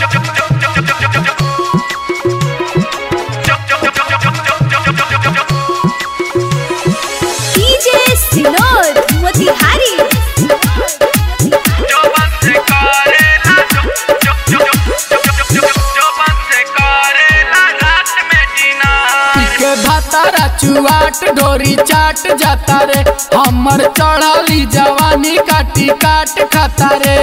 DJ सिनोर मोतिहारी के भातारा चुआट डोरी चाट जाता रे हमर चढ़ली जवानी काटी काट खाता रे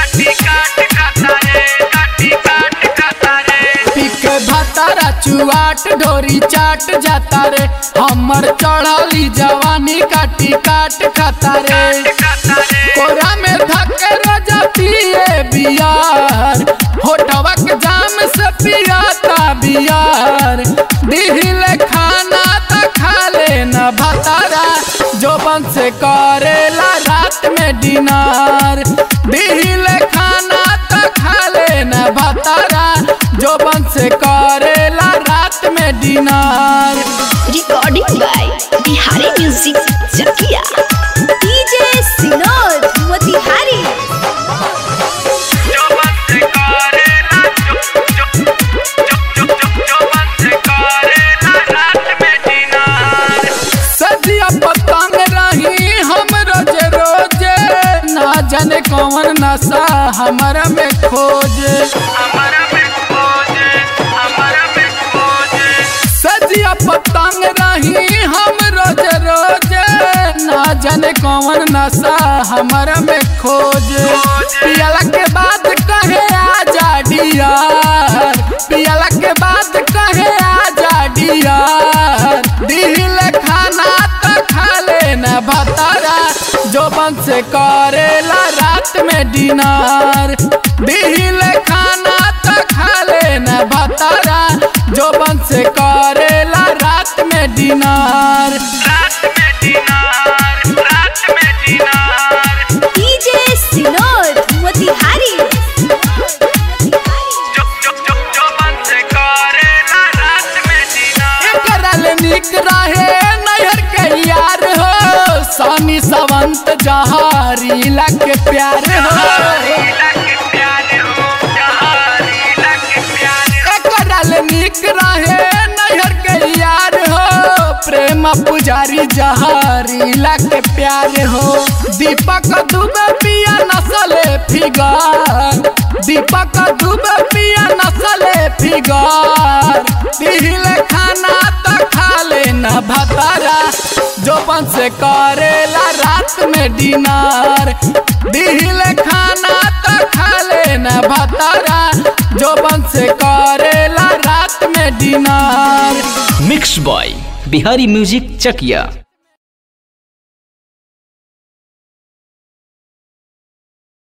पीके भातारा चुआट डोरी चाट जाता रे हमर चढ़ली जवानी काटी काट खाता रे कोरा में धके रजा पिए बियार होठवा के जाम से पियाता बियार दिहिले खाना त खा लेना भतारा जोबन से करेला रात में डिनर दिहिले खाना त खा लेना भतारा जोबन से करेला रात में dinner recording by Bihari music Chakia DJ सिनोर मोतिहारी सजिया पतंग रही हम रोजे रोजे ना जाने कौन नशा हमारा में खोजे सजिया पतंग रही हम रोजे रोजे ना जाने कौन नशा हमारा में खोजे पियला के बाद कहे आजा डियार पियला के बाद कहे आजा डियार दिल खाना तो खा लेना भतारा जोबन से करेला रात में डिनर दिल खाना तो खा लेना भतारा जोबन से करेला रात में डिनर डीजे सिनोर मोतिहारी करल निक रहे नैहर के यार हो सानी सवंत जहारी लग प्यार हो करल निक रहे नैहर के यार हो प्रेम पुजारी जहारी लग प्यार हो दीपक दुबे पिया नसले फिगर दीपक दुबे पिया नसले फिगर दिल खाना तो खा लेना भतारा जोबन से करेला रात में डिनर दिल खाना तो खा लेना भतारा जोबन से करेला रात में dinner mix boy Bihari music चकिया